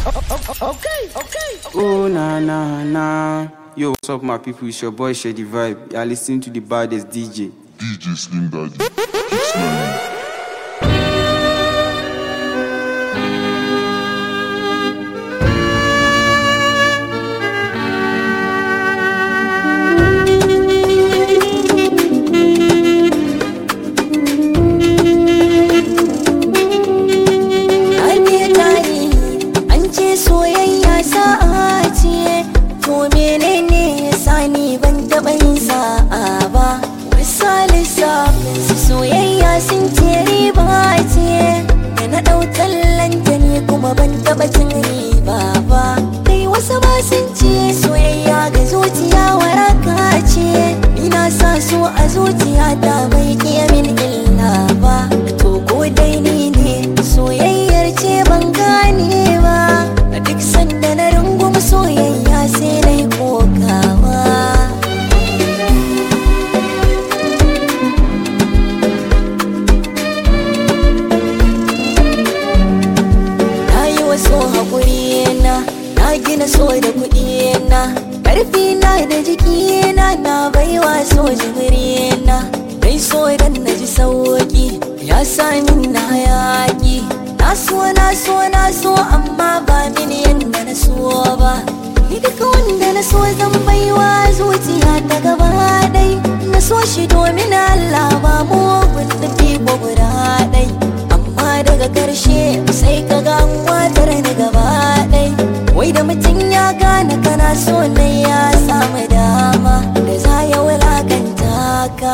Okay, okay. Oh na na na. Yo, what's up, my people? It's your boy Shady Vibe. You're listening to the baddest DJ. DJ Slim Daddy. Keep smiling. Ake tare an ce soyayya sa'a ce to menene ya sani ban taɓa yin sa'a ba misali su soyayya sun ce riba ce da na ɗau tallanta ne kuma ban taɓa cin riba ba kai wasu ba sun ce soyayya ga zuciya waraka ce ina sa so a zuciya ta bai iya min illa ba to ko dai ni ne soyayyar ce ban gane ba a duk sanda na rungum soyayya sai na yi kokawa na yi wasu haƙuri na na gina so da kuɗi na ƙarfi na da jiki na na baiwa so jimiri na dai so dan na ji sauƙi ya sami na yaƙi na so na so na so amma ba mini yadda na so ba ni duka wanda na so zan baiwa zuciya ta gaba ɗai na so shi domin Allah ba mu nufi ko guda ɗai amma daga ƙarshe sai ka ga an watar ni gaba ɗai wai da mutum ya gane kana so ne ya samu dama da za ya wulakanta ka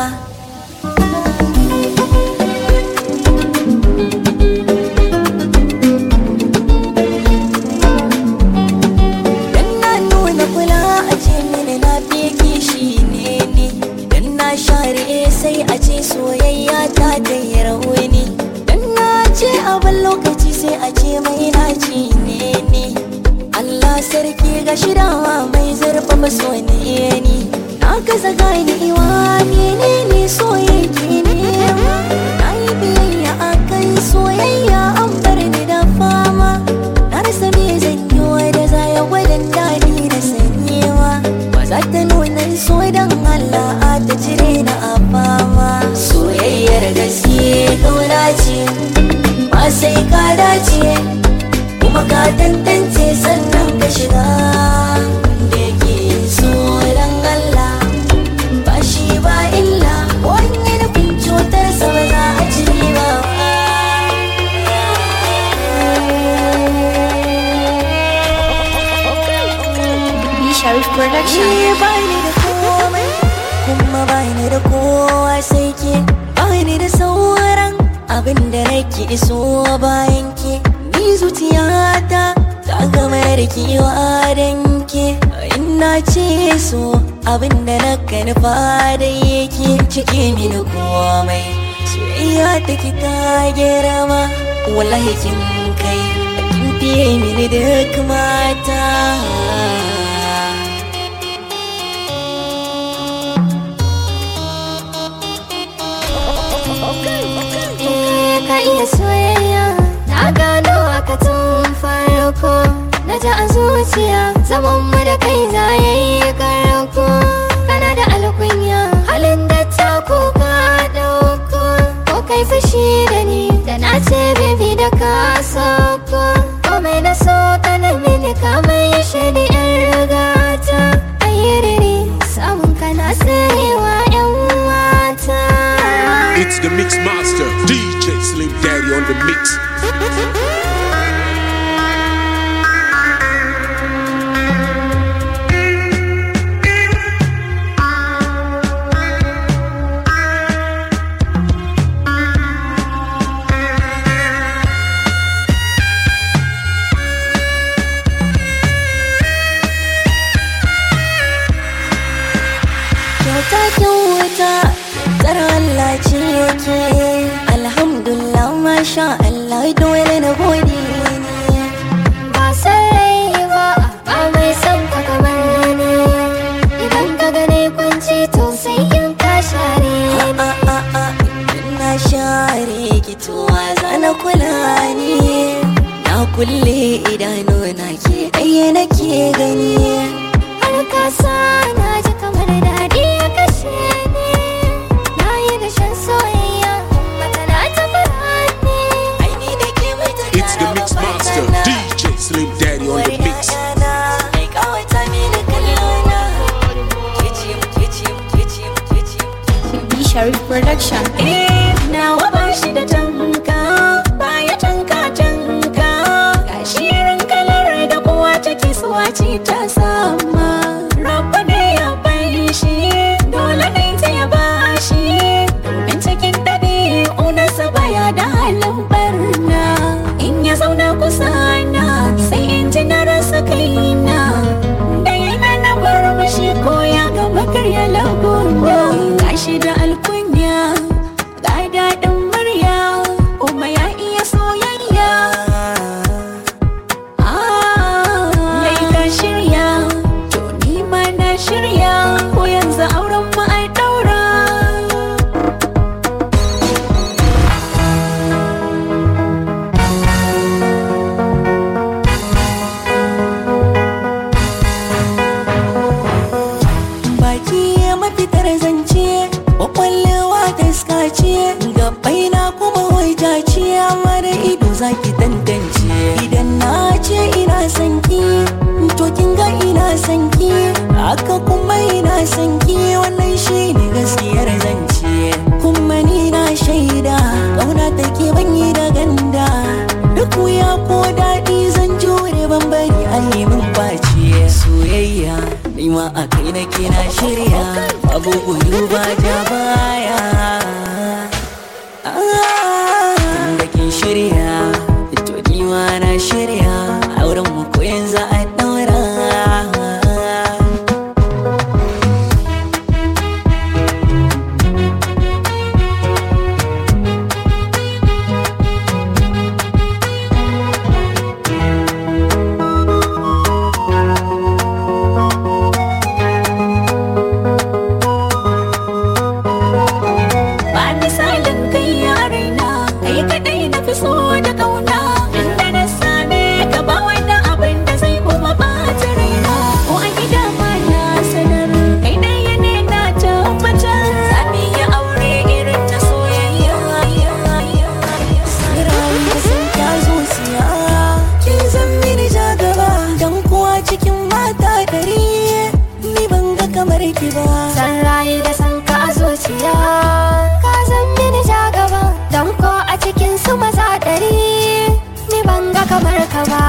Dan na nuna kula a ce mini na fi kishi ne ni Dan na share sai a ce soyayya ta da rauni Dan na ce abin lokaci sai a ce mai naci ne ni Allah sarki ga shirawa mai zurfafa so ne ni Na gaza ganewa menene soyayya ne Na yi biyayya akan soyayya an bar ni da fama Na rasa me zan yi wa da za ya gwadon daɗi da sanyewa Ba za ta nuna so don Allah a ta cire na a fama Soyayyar gaske ƙauna ce ba sai ka dace Kuma ka tantance sannan ka shiga Wanda yake so don Allah ba shi ba illa Wani nufin cutarsa ba za a ci ba B Sharif Production. Ni bani da komai kuma bani da kowa sai ke bani da sauran abin da nake iso bayan ke ni zuciyata ta gama da kewa dan ke ina ce so abin da na nufa da yake cike mini komai soyayya ta ki ta girma wallahi kin kai kin fiye mini duk mata Eh, ka iya soyayya na gano haka tun farko na ji a zuciya zaman mu da kai za ya yi karko kana da alkunya halin da ta ko ka dauko ko kai fushi da ni da na ce baby da ka sauko komai na so ka na mini ka mai shari yan rigata ayyiriri samun kana sarewa yan mata It's the Mix Master, DJ Slim Daddy on the mix. idanu na ke ɗaya nake gani har kasa na ji kamar daɗi ya kashe ni na yi dashen soyayya mata na ta fara ne aini da ke mai ta It's the Mix Master, DJ Slim Daddy on the mix. Mai kawata mini kallona Kicim, kicim, kicim, kicim B Sharif Production Eh, nawa ba shi da tanka baya tanka tanka gashi irin kalar da kowa take suwa ce ta sama rabba da ya bai shi dole ne ta ya ba shi domin cikin daɗi unasa baya da halin barna in ya zauna kusa na sai in ji na rasa kaina da yana na bar mashi ko ya gama karya laguna gashi da alkunya ga daɗin murya kuma ya iya soyayya Lai ka shirya to ni ma na shirya ko yanzu auren mu ai ɗaura baki mafitar zance kwakwallewa ta skace gabai na kuma wajace amma da ido zaki tantance idan na ce ina sanki to kin ga ina sanki haka kuma ina sanki wannan shi ne gaskiyar zance kuma ni na shaida kauna take ban yi da ganda duk wuya ko daɗi zan jure ban bari a yi min face soyayya ni ma a kai nake na shirya babu gudu ba ja baya da kin shirya to ni ma na shirya auren mu ko yanzu a daura ba misalin kai yarina kai kadai na fi so da kauna inda na same ka ba wani abin da zai kuma bata raina ko a gida ma na sanar kai ɗaya ne na tabbatar sami ya aure irin na soyayya sirayi da sun kya zuciya kin zan mini ja gaba dan kuwa cikin mata ɗari ni ban ga kamar ki ba san rayu da san ka a zuciya ka zan mini ja gaba don ko a cikin su maza ɗari ni ban ga kamar ka ba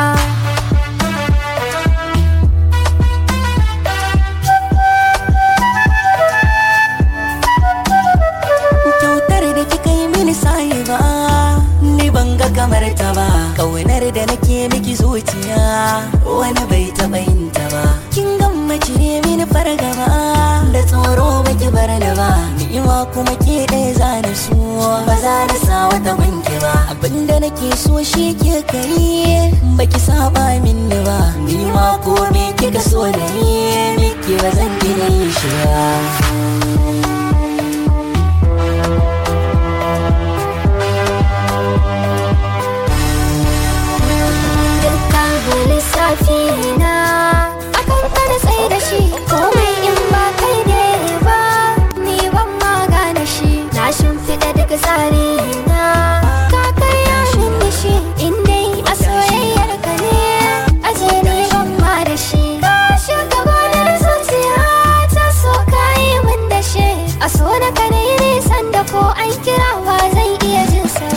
kyautar da kika yi mini sayi ba ni ban ga kamar ta ba kaunar da nake miki zuciya wani bai taɓa yin ta ba kin gamma cire mini fargaba da tsoro baki bar da ba ni'ima kuma ke ɗaya za na so ba za na sa wata banki ba abinda nake so shi ke kai baki saba min ba ni ma ko me kika so da ni miki ba zan gina yin shi ba dukkan lissafi na akan kada tsaye da shi komai in ba kai ne ba ni ban ma gane shi na shimfiɗa duk tsari na ka karya min da shi in dai a soyayyar ka ne aje ni ban ma da shi ka shiga gonar zuciya ta so ka yi min da shi a so na ka ne nisan da ko an kira ba zan iya jin sa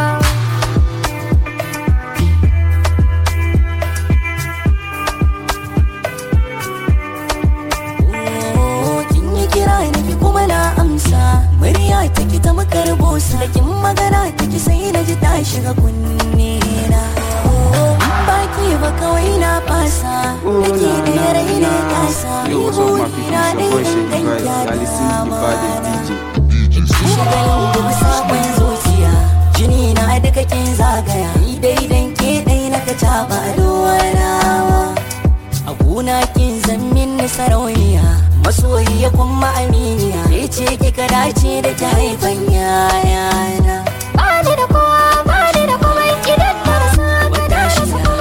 Oh, kin yi kira niki kuma na amsa murya ta ki ta makar bosa da kin magana ta ki sai na ji ta shiga kunne na Oh, in baki ba kawai na fasa Oh, nake na, da na, rai ne na. kasa Yo, what's up, my people? na It's your boy ɗaya Shady dan Vibes. I listen to the gyara baddest DJ. Shagalin da sabon zuciya jini na duka kin zagaya ni dai dan ke dai na ka taba duwanawa a gona kin zammin na sarauniya masoyiya kuma aminiya ke ce kika dace da ta haifan yayana Bani da kowa, bani da komai idan na rasa ka na rasa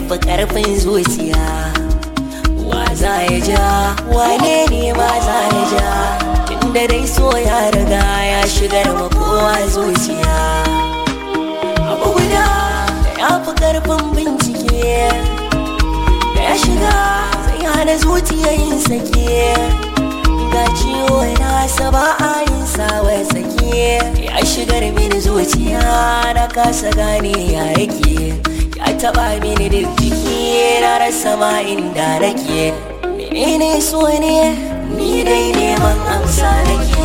fi karfin zuciya wa za ya ja wane ne ma za ya ja tunda dai so ya riga ya shigar ma kowa zuciya abu guda da ya fi karfin bincike da ya shiga sai hana zuciya yin sake ga ciwo nasa ba a yin sawa sake ya shigar mini zuciya na kasa gane ya yake ya taba mini duk jiki na rasa ma inda nake menene so ne ni dai neman amsa nake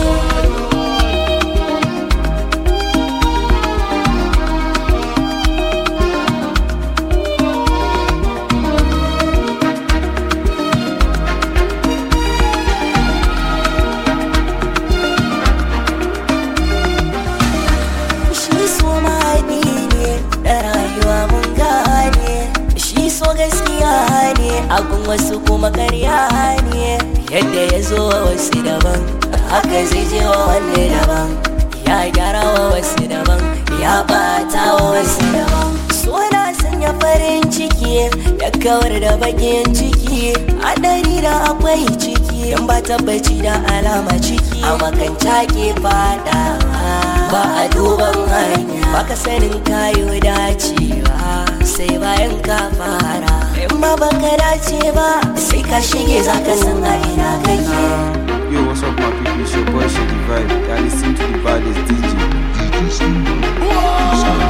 shi so mahaɗi ne da rayuwa mun gane shi so gaskiya ne agun wasu kuma karya ne yadda ya zo wa wasu daban haka zai je wa wanne daban ya gyara wa wasu daban ya bata wa wasu daban so na sanya farin ciki ya kawar da bakin ciki hadari da akwai ciki in ba tabbaci da alama ciki a makanta ke fada ba a duban hanya baka sanin kayo dacewa sai bayan ka fara in ba baka dace ba sai ka shige zaka san a ina kake Yo, what's up, my people? It's your boy Shady Vibe. You're listening to the baddest DJ. DJ Slim Daddy.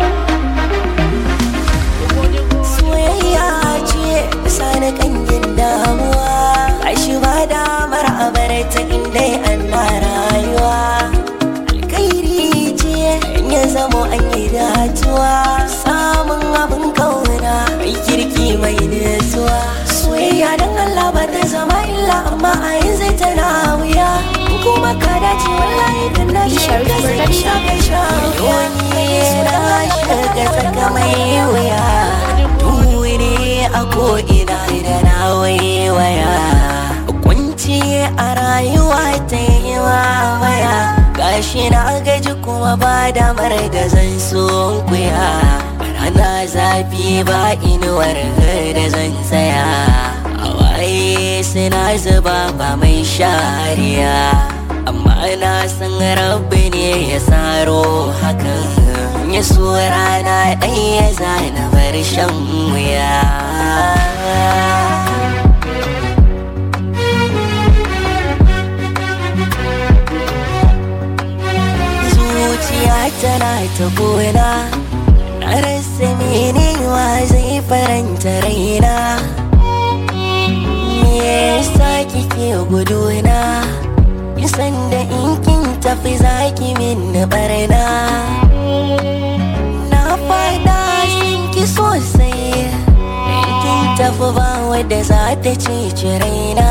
soyayya ce sani kangin damuwa shi ba damar a bar ta inda ana rayuwa alkairi ce in ya zamo an yi datuwa samun abin kauna mai kirki mai nutsuwa soyayya don Allah ba ta zama illa amma a yanzu tana wuya kuma ka dace wallahi kan na shiga sai sha kai sha wani na shiga tsaka mai wuya wuri a ko'ina da na waiwaya kunci a rayuwa ta yi waya gashi na gaji kuma ba damar da zan so kuya rana zafi ba inuwar da zan tsaya hawaye suna zuba ba mai shariya amma na san rabbi ne ya saro hakan ya so rana ɗaya zana bar shan wuya zuciya tana ta gona na rasa mene wa zai faranta raina me yasa kike guduna kisan da in kin tafi zaki min barna na fada sun ki sosai in kin tafi ba wadda za ta ceci raina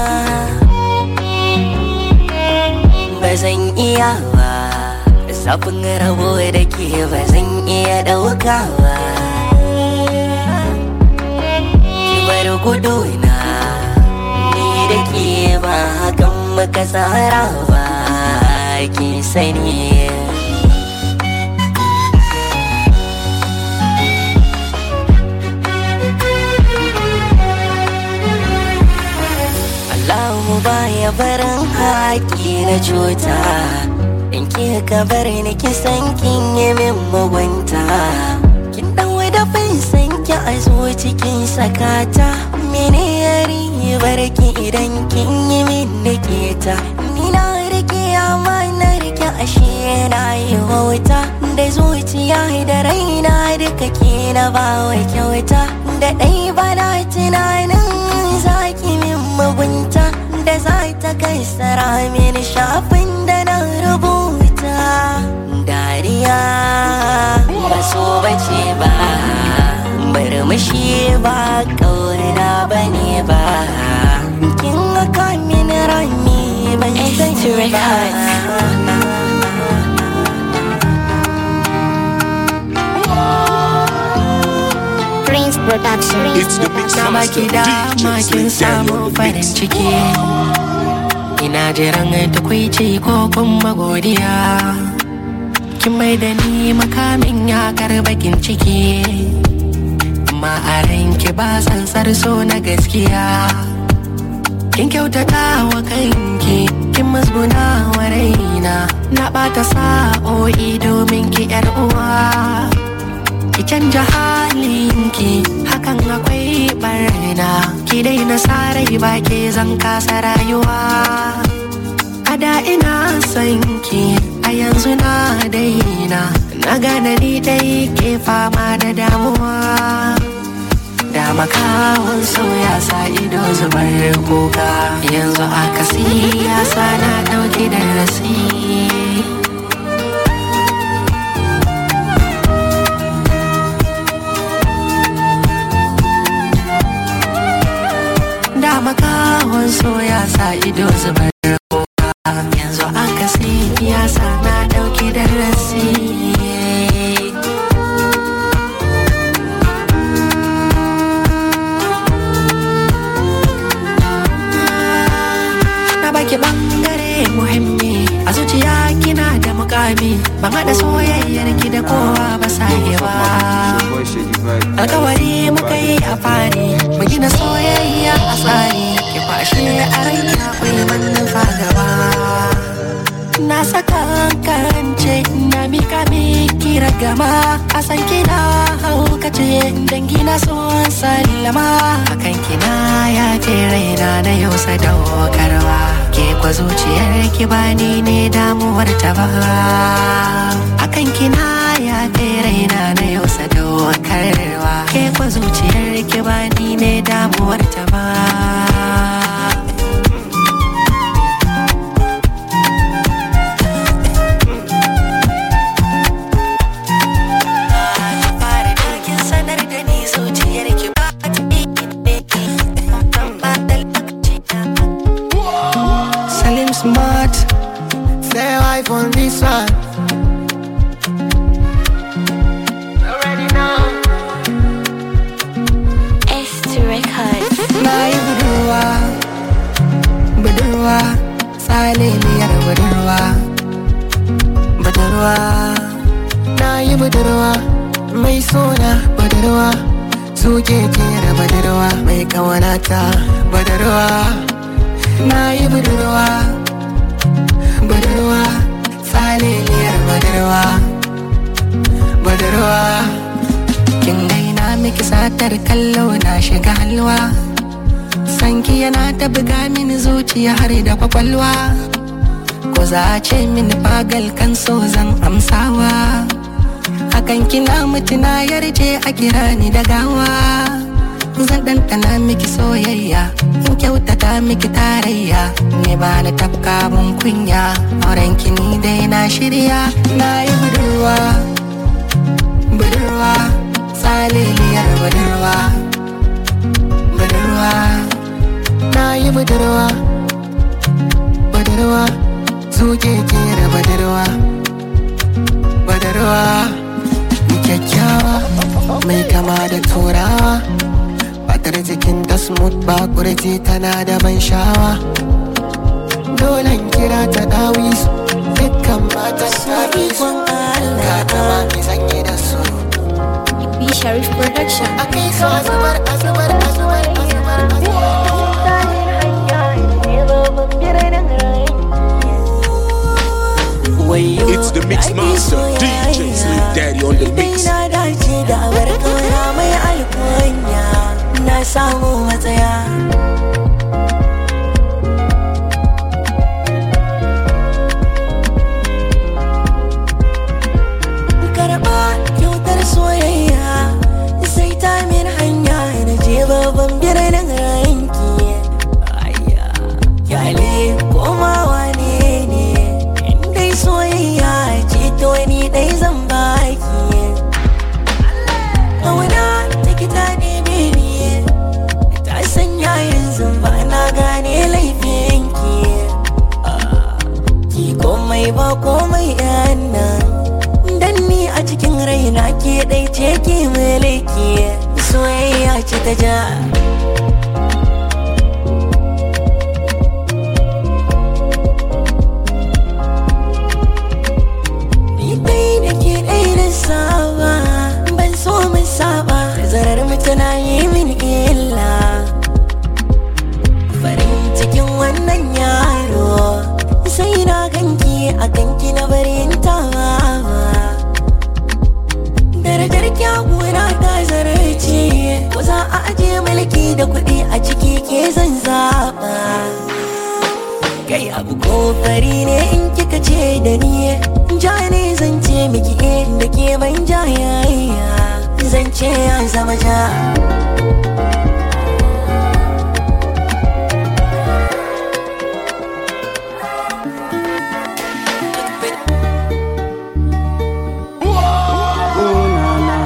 ba zan iya ba zafin rabo da ke ba zan iya ɗauka ba ki bar guduna ni da ke ba hakan muka tsara ba ki sani Allahu baya barin haƙi na cuta In ki ka bar ni ki san kin yi min mugunta Kin dan da san ki a zo cikin sakata Mene ya ribar ki idan kin yi min niketa Ni na rike amma na rike ashe na yi wauta Da zuciya da raina duka ke na ba wa kyauta Da ɗai bana tunanin zaki min mugunta Da za ta kai sara mini shafin da na rubuta Dariya ba so bace ba Murmushi ba ƙauna ba ne ba Kin haka mini rami ban sani ba Prince Production. It's the mix na master baki dama DJ kin Slim Daddy samu on the farin mix. ciki ina jiran tukwici ko kuma godiya kin mai da ni makamin yakar bakin ciki amma a ranki ba tsantsar so na gaskiya kin kyautata wa kanki kin musguna wa raina na bata sa'o'i domin ki yar uwa ki canja halinki hakan akwai barna ki daina sarai ba ke zan kasa rayuwa a da ina son ki a yanzu na daina na gane ni dai ke fama da damuwa da makawan ya sa ido zubar kuka yanzu akasi ya sa na dauki da rasi da makawan ya sa ido zubar kuka yanzu akasi ya sa na dauki da rasi na baki bangare muhimmi a zuciya kina da mukami ban haɗa soyayyar ki da kowa ba saye ba Your boy Shady Vibe. alkawari muka yi a fari mu gina soyayya a tsari ki kwashe a rai akwai manufa gaba na saka karance na mika miki ragama a san kina haukace dangi na son sallama akan kina ya ce raina na yau sadaukarwa ke kwa zuciyar ki bani ne damuwar ta ba akan kina ya ce raina na yau sadaukarwa ke kwa zuciyar ki bani ne damuwar ta ba fara dokin sanar da ni zuciyar ki ba ta Salim Smart Say life on this one. Already know. S2 Records. na yi budurwa budurwa tsaleliyar budurwa budurwa Na yi budurwa mai sona budurwa suke kera budurwa mai kawanata budurwa na yi budurwa budurwa tsaleliyar budurwa budurwa kin gaina miki satar kallo na shiga halwa sanki yana ta buga mini zuciya har da kwakwalwa ko za a ce mini fagal kan so zan amsawa hakan kina mutuna yarje a kira ni da gawa zan ɗanɗana miki soyayya in kyautata miki tarayya ne ba ni tafka mun kunya auren ki ni dai na shirya na yi budurwa budurwa tsaleliyar budurwa budurwa na yi budurwa budurwa suke kera budurwa budurwa kyakkyawa mai kama da turawa fatar jikin da smooth ba kurji tana da ban sha'awa dolen kira ta dawisu dukkan matan dawisu ga tama mai sanye da su B Sharif Production. a kai su a zubar a zubar a zubar a zubar a zubar It's the Mix Master, DJ Slim Daddy on the mix. na dace da abar kauna mai alkunya na samu matsaya karɓa kyautar soyayya sai ta min hanya na je babban birnin ranki ayya kyale komawa ne ne in dai soyayya ce to ni dai zan baki Kauna ta kita ne ni ta sanya yanzu ba na gane laifinki ki komai ba komai yan nan dan ni a cikin raina ke dai ce ki mulki soyayya ce ta ja Ni dai da ke dai da saba ban so mun saba zarar mu abu ko fari ne in kika ce da ni ja ne zan ce miki eh da ke ban ja yayya zan ce ya zama ja Oh na na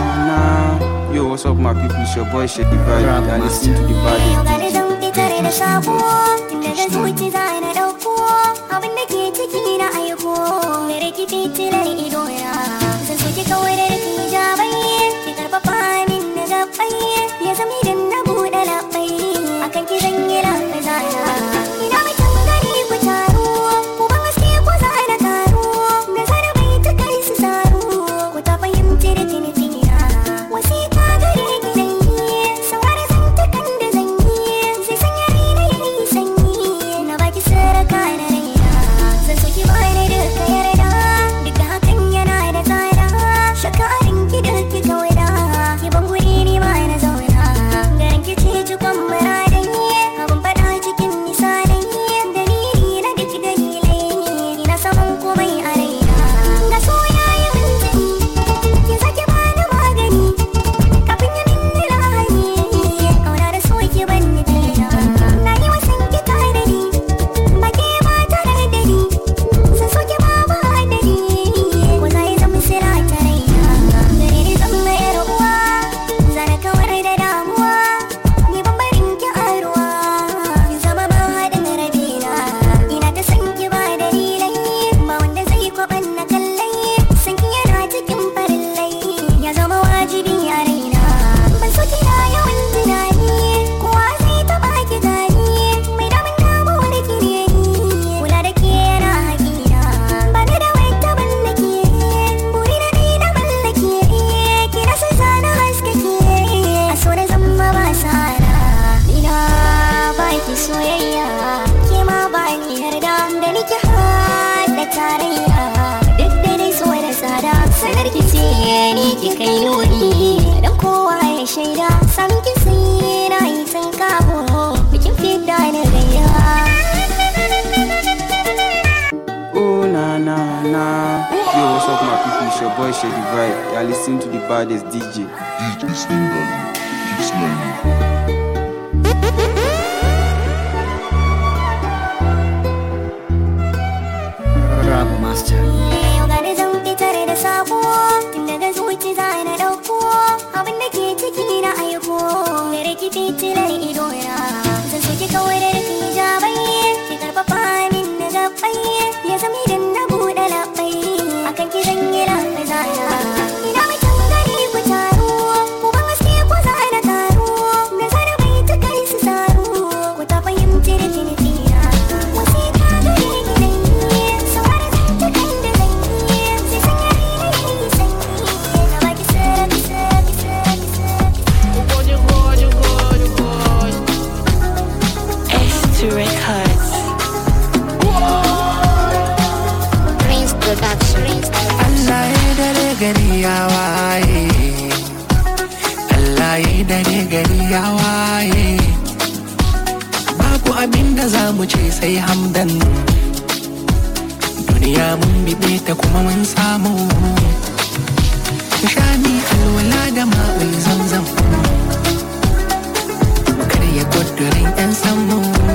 na. Yo, what's up, my people? It's your boy Shady Vibe. You're listening to the baddest Gani DJ. zan fitar da sabo Tun daga zuci za na ɗauko Abin da ke ciki na aiko Mere ki fitilar idona Zan so ki kawai da rufi jabai Ki karfafa min na gabai Ya zama idan na buɗe labai Akan ki zan yi lafi zana Ina mutum gari ku taru Ku ban haske ku za na karu Na zana bai ta kai su saru Ku ta fahimci da tinitina Wasiƙa gare ki zan yi Saurara zantukan da zan yi Zai sanya raina ya yi sanyi Na baki saraka na raina Zan so ki bani duka yarda Duk da hakan yana da tsada Shakarin ki da ki kawada Ki ban guri ni ma na zauna Garin ki ce cikon muradai Abin faɗa cikin misalai Dalili na duk dalilai Ni na saman komai a raina Ga so ya yi mintini Ki sake bani magani Kafin ya minni lahani Kauna da so ki ban ni daina Na yi wasan ki tare da ni Ba ke ba tare da ni Sun so ki ba ba adadi Ko za yi zama sira ta raina Gare ni zan mayar uwa Zana kawar da damuwa Ni ban barin ki a ruwa Ki zama ma haɗin rabina Ina ta san ki ba dalilai Ba wanda zai kwaɓan na kallai San ki yana cikin farillai Ya zama wajibi a raina Ban so kina yawan tunani Kowa zai taɓa ki gani Mai damun damuwar ki ne ni Kula da ke yana haƙina Ba ni da wata mallake Buri na ɗai na mallake Ki na san zana haskake A so na zama ba sara Ina ba ki soyayya Ke ma ba ni yarda Da ni ki haɗa tarayya Duk da dai so da tsada Sanar ki ce ni ki kai nuni Dan kowa ya shaida Sami ki sai na yi sun kawo Bikin fidda na gayya Oh na na na. Yo, what's up, my people? It's your boy Shady Vibe. You're listening to the baddest DJ. DJ Slim Daddy. Keep slamming. Yau gani zan fitar da sabo Tun daga zuci za na ɗauko Abin da ke ciki na aiko Mere ki fitilar idona Zan so ki kawai da rufi jabai Ki karfafa min na gabai Ya zama idan na buɗe labai Akan ki zan yi lafi zana Ina mutum gari ku taru Ku ban haske ku za na karu Na zana bai ta kai su saru Ku ta fahimci da tinitina Wasiƙa gare ki zan yi Saurara zantukan da zan yi Zai sanya raina ya yi sanyi Na baki sarki sarki sarki sarki Prince Production Allah ya dare gari ya waye Allah ya dare gari ya waye Babu abin da za mu ce sai hamdan Duniya mun bibe ta kuma mun samu Shani alwala da ma'ul zamzam Karya kudurin 'yan samu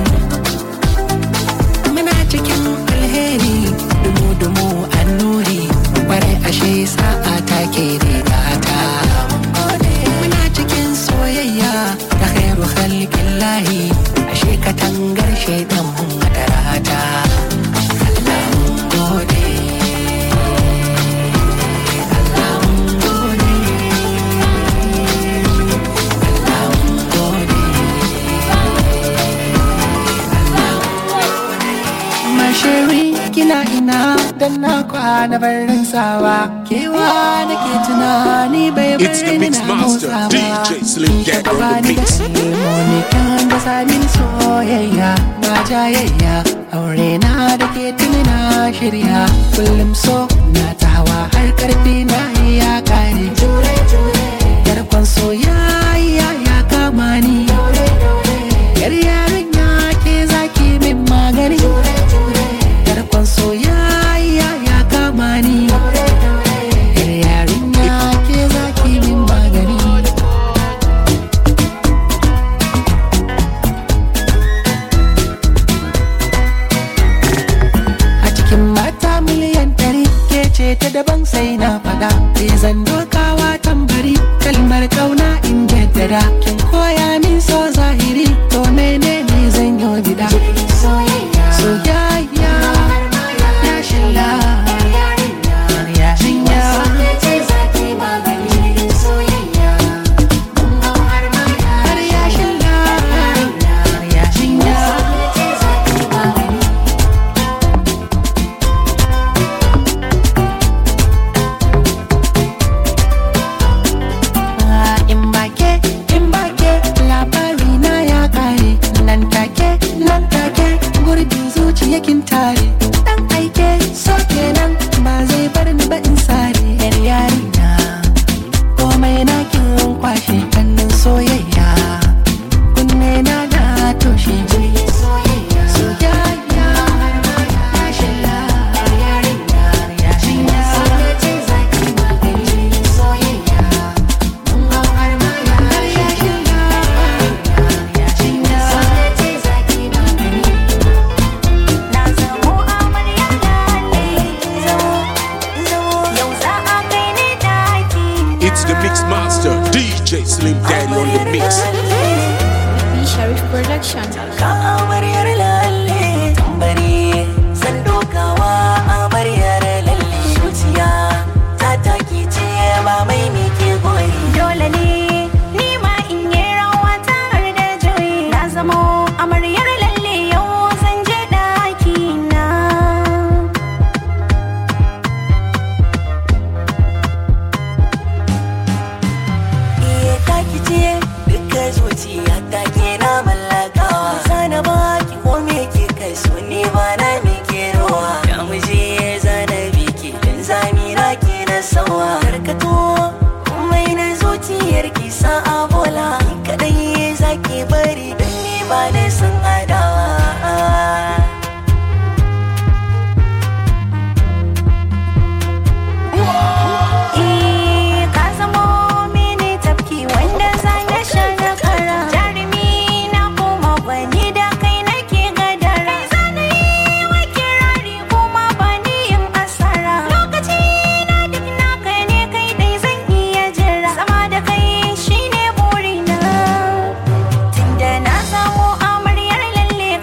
Muna cikin alheri dumu-dumu annuri Kwarai ashe sa'a take rigata Muna cikin soyayya da khairu khalqin lahi Ashe katangar shaidan mun madarata Allah mun gode Allah mun gode Allah mun gode Masheri kina ina dan na kwana barin sawa kewa nake tunani bai It's the bari ni Mix na Master, motsa ba DJ Slim Daddy on the mix. Monikan da samin soyayya ba jayayya aure na da ke tuni na shirya kullum so na ta hawa har karfi na ya kare yarkon soyayya ya kama ni yar yarin ya ke zaki min magani gida soyayya soyayya ya shilla yarinya yarinya wanda ce za ta yi maganin soyayya mun ga har ma har ya shilla yarinya yarinya wanda ce za ta yi maganin in bake in bake labari na ya kare nan take nan take gurbin zuciya kin tare dan aike so kenan ba zai bar ni ba in sare yar yarinya komai na kin kwashe kannin soyayya kunne na na toshe soyayya soyayya ya shilla yarinya yarinya wanda ce za ta yi maganin soyayya mun ga har ma har ya shilla yarinya wanda ce za ta yi maganin Na zamo amarya da ne Zamo, zamo Yau za a kai ni daki It's the mix master, DJ Slim Daddy on the mix. Sharif Production Ka amaryar lalle tambari Zan dokawa amaryar lalle Zuciya ta taki ce ba mai mike goyi Dole ne ni ma in yi rawa tare da juyi Na zamo amaryar lalle yau zan je daki na Iya taki ce duka zuciya ta ke na mallakawa Sana ba ki ko me ke kai so ni ba na me ke rowa Ya muje zana biki dan zamira ke na sawa Karkato komai na zuciyar ki sa a bola Ni kadai zaki bari dan ni ba na san adawa Eh, ka zamo mini tafki wanda zan ya sha na kara jarumi na kuma gwani da kai nake gadara kai zana yi wa kirari kuma bani yin asara lokaci na duk naka ne kai dai zan iya jira sama da kai shine burina tunda na samu amaryar lalle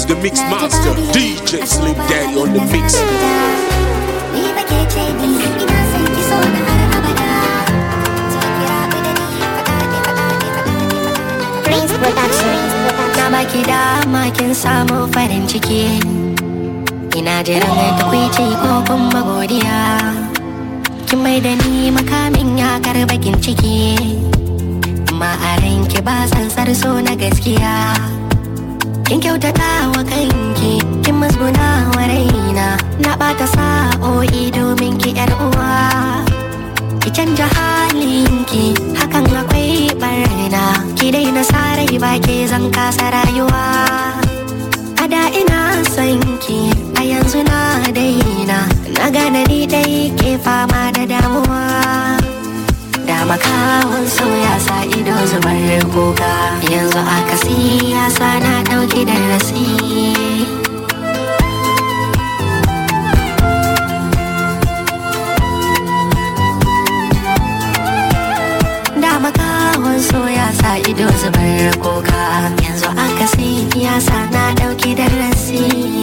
the mix master, DJ Slim Daddy on the mix. Ni ba ke ce ni ina son ki so na har abada. Cikin kira ku da ni faɗa ne faɗa ne faɗa ne faɗa ne. Prince Production. Na baki dama kin samu farin ciki Ina jiran tukwici ko kuma godiya Kin mai da ni makamin yakar bakin ciki Amma a ranki ba tsantsar so na gaskiya Kin kyautata wa kanki Kin musguna wa raina Na ɓata sa'o'i domin ki yar uwa ki canja halinki hakan akwai barna ki daina sarai ba ke zan kasa rayuwa a da ina son ki a yanzu na daina na gane ni dai ke fama da damuwa da makawan so ya sa ido zubar kuka yanzu akasi ya sa na dauki darasi da makawan so ya sa ido zubar kuka yanzu akasi ya sa na dauki darasi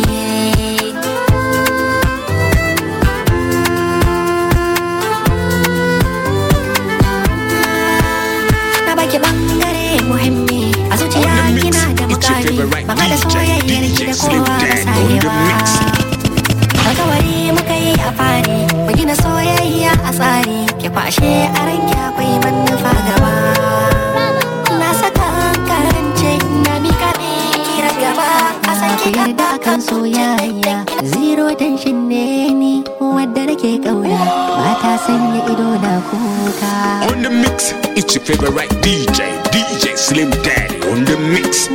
na baki bangare muhimmi a zuciya On the mix, kina da it's your mukami favorite ban da DJ, soyayyar ki DJ da Slim kowa ba Daddy on the sayewa mix. alkawari muka yi a fari mu gina soyayya a tsari ki kwashe a ranki akwai manufa gaba na saka karance na mika kira gaba a sake yarda kan soyayya zero tension ne ni wadda nake kauna ba ta sanya ido na kuka On the mix, it's your favorite DJ, DJ Slim Daddy on the mix.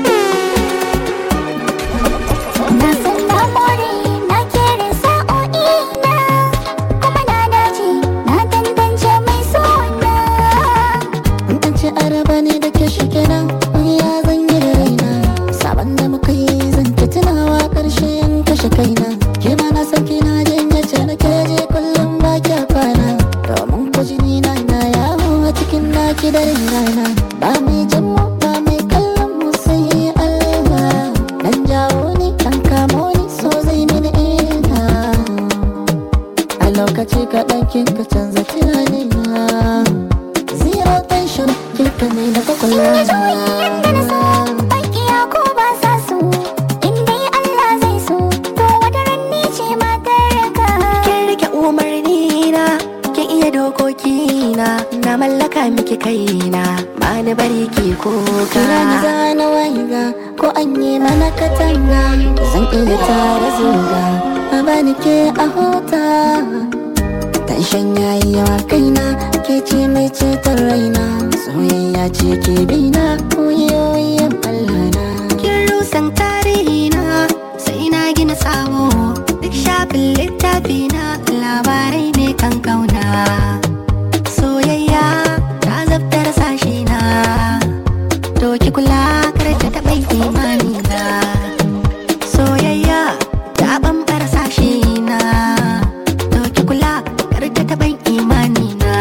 Na san na more na kere sa'o'i na kuma na dace na tantance mai sona. an ce araba ne da ke shi kenan ya zan yi da raina sabon da muka yi zan ta tunawa karshe yan kashe kaina ke ma na san kina jin yace na ke je kullum ba kya kwana domin ku jini na na yawo a cikin naki da rana ba mai jin mu ba mai kallon mu sai Allah dan jawo ni dan kamo ni so zai mini ina a lokaci kaɗan kin ka canza tunanina Zero tension, kika ne da kwakwalwa Na juyi yadda na so bakiya ko ba sa so in dai Allah zai so to wata ran ni ce matar ka. kin rike umarni na kin iya dokoki na na mallaka miki kaina ba ni bari ki kuka Kira ni zana waiga ko an yi mana katanga Zan iya tara zuga a bani ke a hota Tanshan yayi yawa kaina ke ce mai ceton raina Soyayya ce ke bina oyoyin Allah na kin rusan tarihi na sai na gina sabo duk shafin littafi na labarai ne kan kauna soyayya ta zabtar sashi na to ki kula kar ta taɓa imani na soyayya ta bambara sashi na to ki kula kar ta taɓa imani na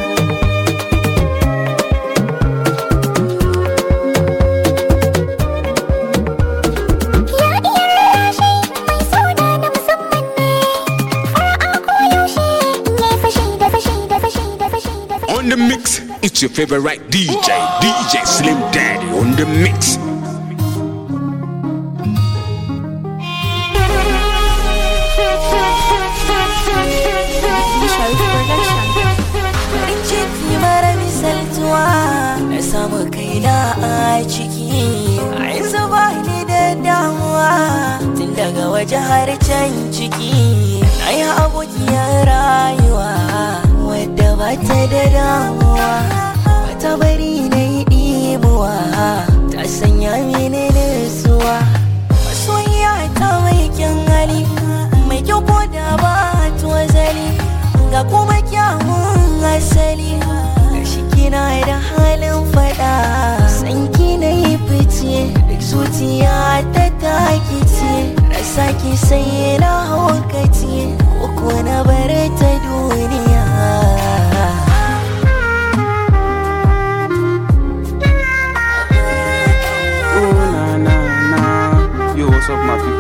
Ya iya rarrashi mai suna na musamman ne. Fara'a ko yaushe ne fashi da fashi da fashi da fashi da fashi. On the mix, it's your favorite DJ, DJ Slim Daddy on the mix. farin ciki mara misaltuwa na samu kaina a ciki a yanzu ba ni da damuwa tun daga waje har can ciki na yi abokiyar rayuwa wadda ba ta da damuwa ba ta bari na yi ɗimuwa ta sanya mini nutsuwa masoyiya ta mai kyan hali mai kyau ko da ba tuwazali ga kuma kyawun asali gashi kina da halin fada sanki na yi fice duk zuciya ta takice rasa ki sai na haukace ko na bar ta duniya Oh, na, na, na. Yo, what's up, my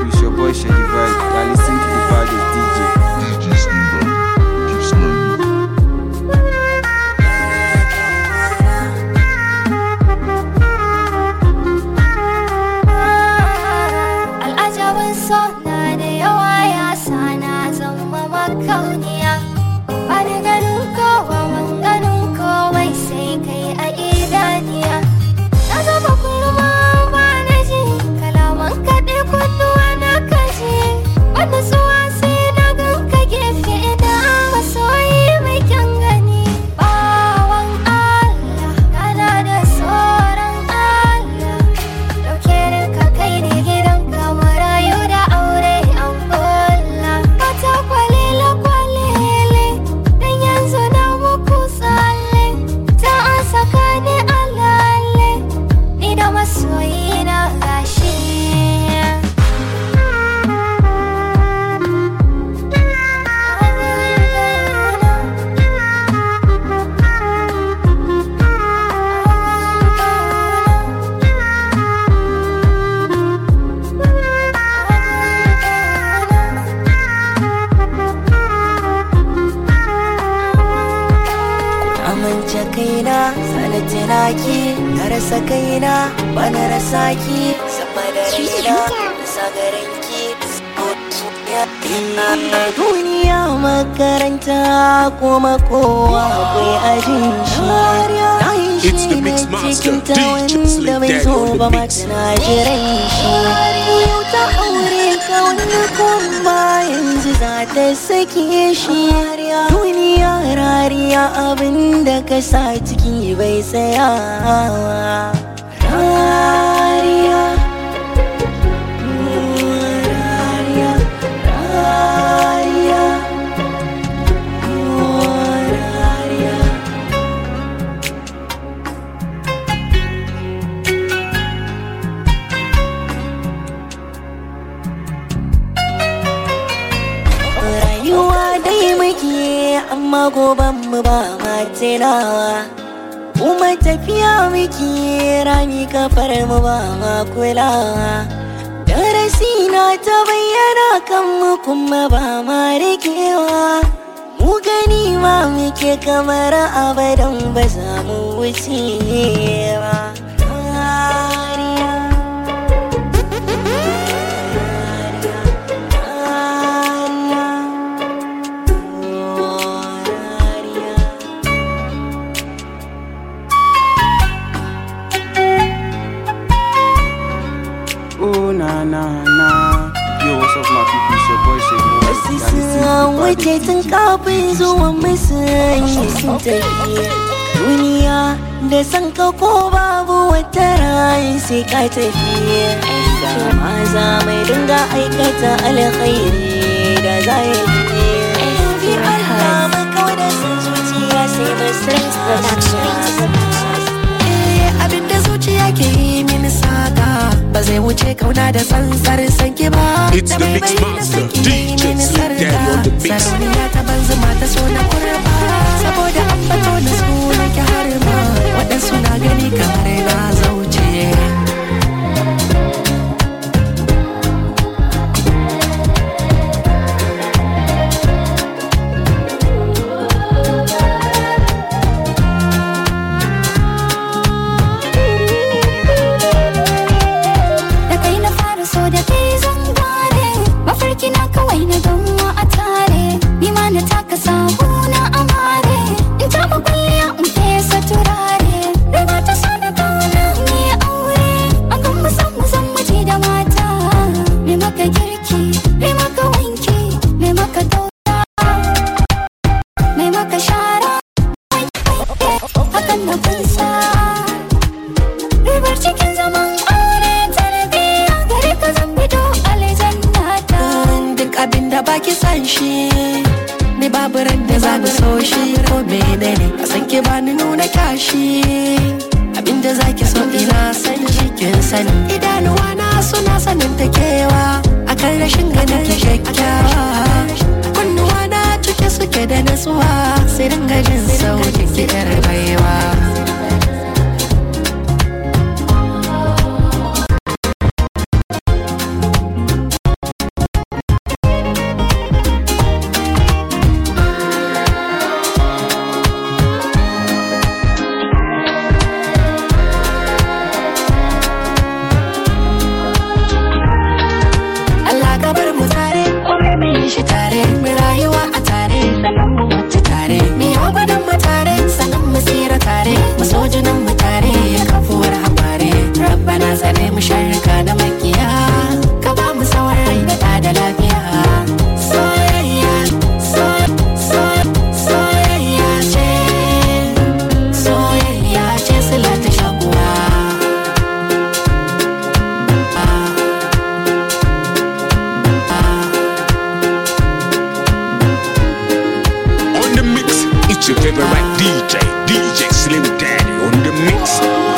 kaina bana rasa ki sama da rina rasa garin ki duniya makaranta kuma kowa akwai ajin shi na yi It's the shi Mix ne Master, cikin ta DJ wanda Slick bai Daddy zo on the ba mix. na jiran shi yau ta aure ka wani kuma yanzu za ta sake shi duniya rariya abinda ka sa ciki bai tsayawa rariya rariya rariya rariya rayuwa dai muke amma goban mu ba ma tunawa kuma tafiya muke rami kafar mu ba ma kulawa darasi na ta bayyana kan mu kuma ba ma rikewa mu gani ma muke kamar abadan ba za mu wuce ba Rariya. Oh na na na. Yo, what's up, my people? It's your boy Shady. Wasu sun wuce tun kafin zuwan musulmi sun tafi duniya da san ka ko babu wata rayu sai ka tafi ma za mai dinga aikata alkhairi da za ya yi Allah mai kawai da san zuciya sai masu Eh, abinda zuciya ke yi mini saka ba zai wuce kauna da tsantsar sanki ba It's Da the bai Mix bai da Master, sanki ya yi DJ mini Slim Daddy on the sarka. mix. sarauniya ta banzu mata so na kurba saboda an bato da su nake har ma waɗansu na gani kamar na zauce da kai na fara so da kai zan gane mafarki na kawai na gamuwa a tare ni ma na taka sahu na amare in ta kwalliya in fesa turare riga ta so da kauna ni aure a kan mu san mu san miji da mata me maka girki me maka wanki me maka dauka me maka shara hakan na kunsa ribar cikin zaman aure tarbiyya gare ka zan fito aljanna ta duk abin da baki san shi ni babu ran da za ni so shi ko menene a san ki ba ni nuna kyashi abin da zaki so ina san shi kin sani idanuwa na suna sanin ta kewa akan rashin ganin ki kyakkyawa kunnuwa na cike suke da nasuwa sai dinga jin sautin ki yar baiwa Allah ka bar mu tare kuma mu yi shi tare mu rayuwa a tare sannan mu mutu tare mu yi abadan mu tare sannan mu tsira tare mu so junan mu tare kafuwar habare rabbana tsare mu sharrika da makiya ka ba mu tsawon rai da ɗa da lafiya soyayya so- so- soyayya ce soyayya ce sila ta shakuwa On the mix, it's your favorite DJ, DJ Slim Daddy on the mix.